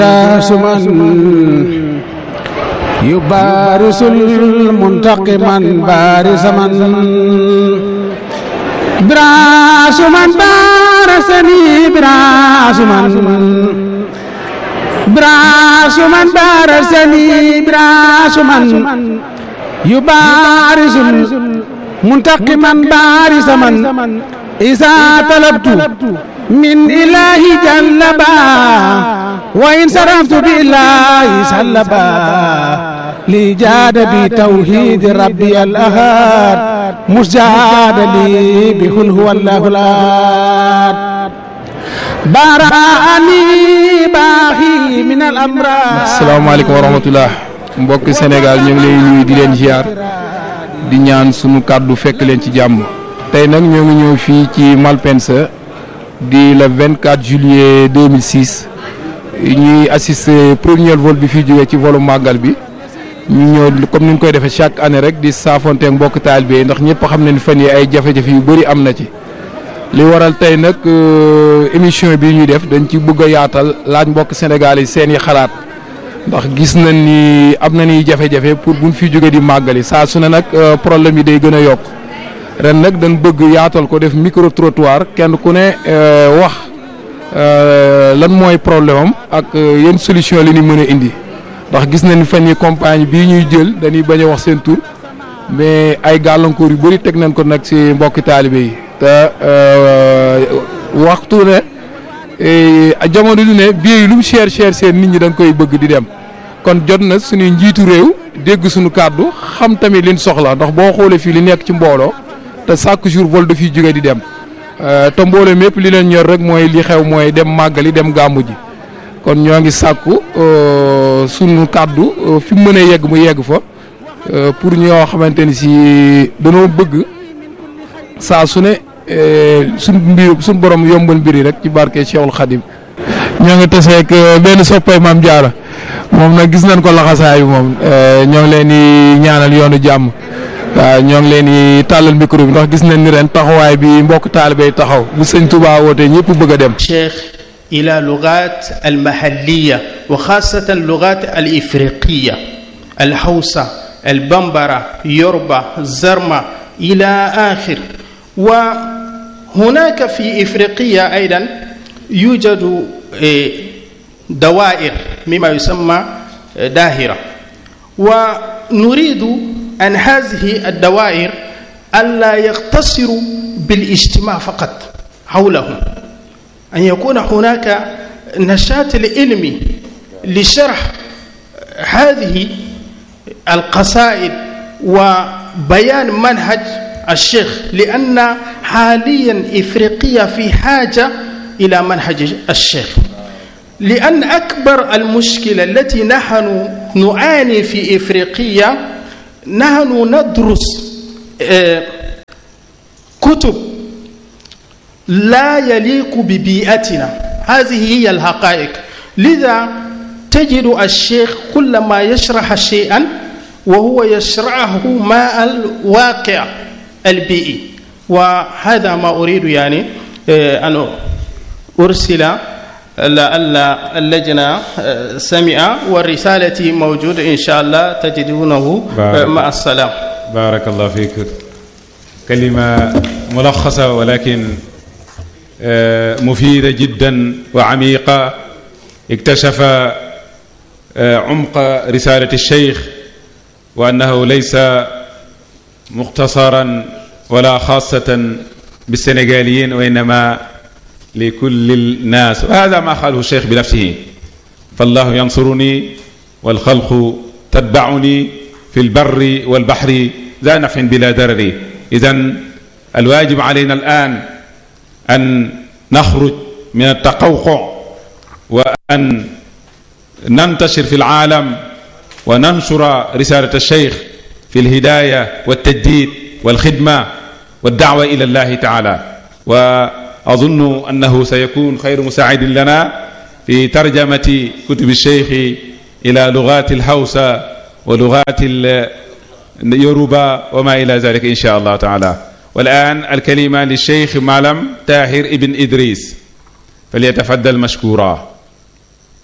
سمن يبارس المنتقما بارس من براس من بارسني براس من براس من بارسني براس من يبارس منتقما بارس من إذا طلبت من إله جلبا وإن صرفت بالله سلبا لي جاد بتوحيد ربي الأحد مسجاد لي بكل هو الله الأحد براني باخي من الأمراض asalaamaaleykum wa rahmatullah mbokki Sénégal ñu ngi lay nuyu di leen ziar di ñaan sunu kàddu fekk leen ci jàmm tey nag ñoo ngi ñëw fii ci Malpensa di le 24 juillet 2006 ñuy assister premier vol bi fi jógee ci volu màggal bi ñu ñëw comme ni ñu koy defee chaque année rek di saafonteeg mbokk taalibe yi ndax ñëpp xam nañ fan yi ay jafe-jafe yu bëri am na ci. li waral tey nag émission bi ñuy def dañ ci bëgg a yaatal laaj mbokk Sénégal yi seen i xalaat ndax gis nañ ni am na ni jafe-jafe pour buñ fi jógee di màggali saa su ne nag problème yi day gën a yokk. ren nag dañ bëgg yaatal ko def micro trottoir kenn ku ne wax lan mooy problème am ak yenn solution li ñu mën a indi ndax gis nañ fan yi compagnie bii ñuy jël dañuy bañ a wax seen tur mais ay gàllankoor yu bëri teg nañ ko nag ci mbokki taalibe yi te waxtu ne jamono du ne bii lu mu cher cher seen nit ñi dañ koy bëgg di dem kon jot na suñuy njiitu réew dégg suñu kàddu xam tamit liñ soxla ndax boo xoolee fii li nekk ci mbooloo te chaque jour vol dafiy jóge di dem te mbooloo mépp li leen ñor rek mooy li xew mooy dem màggali dem gàmmu ji kon ñoo ngi sàkku sunu kàddu fi mu mënee yegg mu yegg fa pour ñoo xamante ni si danoo bëgg saa su ne suñ mbir suñ borom yombal mbiri rek ci barke Cheikhul Khadim ñoo ngi taseeg benn soppay maam jaara moom nag gis nañ ko laxasaayu moom ñoo ngi leen di ñaanal yoonu jàmm waaw ñoo ngi leen di tàllal micro bi ndax gis nañ ni ren taxawaay bi mbokk taalibe taxaw bu sëñ Touba wootee ñëpp bëgg a dem. الشيخ إلى لغات المحلية وخاصة اللغات الإفريقية الحوسة البمبرة يوربا زرما إلى آخر وهناك في إفريقيا أيضا يوجد دوائر مما يسمى داهرة ونريد أن هذه الدوائر ألا يقتصروا بالاجتماع فقط حولهم أن يكون هناك نشاط العلمي لشرح هذه القصائد وبيان منهج الشيخ لأن حاليا إفريقيا في حاجة إلى منهج الشيخ لأن أكبر المشكلة التي نحن نعاني في إفريقيا نحن ندرس كتب لا يليق ببيئتنا هذه هي الحقائق لذا تجد الشيخ كلما يشرح شيئا وهو يشرحه مع الواقع البيئي وهذا ما أريد يعني أن أرسل لعل اللجنة سمع والرسالة موجودة إن شاء الله تجدونه مع السلام بارك الله فيك كلمة ملخصة ولكن مفيدة جدا وعميقة اكتشف عمق رسالة الشيخ وأنه ليس مختصرا ولا خاصة بالسنغاليين وإنما لكل الناس وهذا ما قاله الشيخ بنفسه فالله ينصرني والخلق تتبعني في البر والبحر ذا نفع بلا درر إذا الواجب علينا الآن أن نخرج من التقوقع وأن ننتشر في العالم وننشر رسالة الشيخ في الهداية والتجديد والخدمة والدعوة إلى الله تعالى وأظن أنه سيكون خير مساعد لنا في ترجمة كتب الشيخ إلى لغات الهوسة ولغات اليوروبا وما إلى ذلك إن شاء الله تعالى والآن الكلمة للشيخ معلم تاهر ابن إدريس فليتفضل مشكورا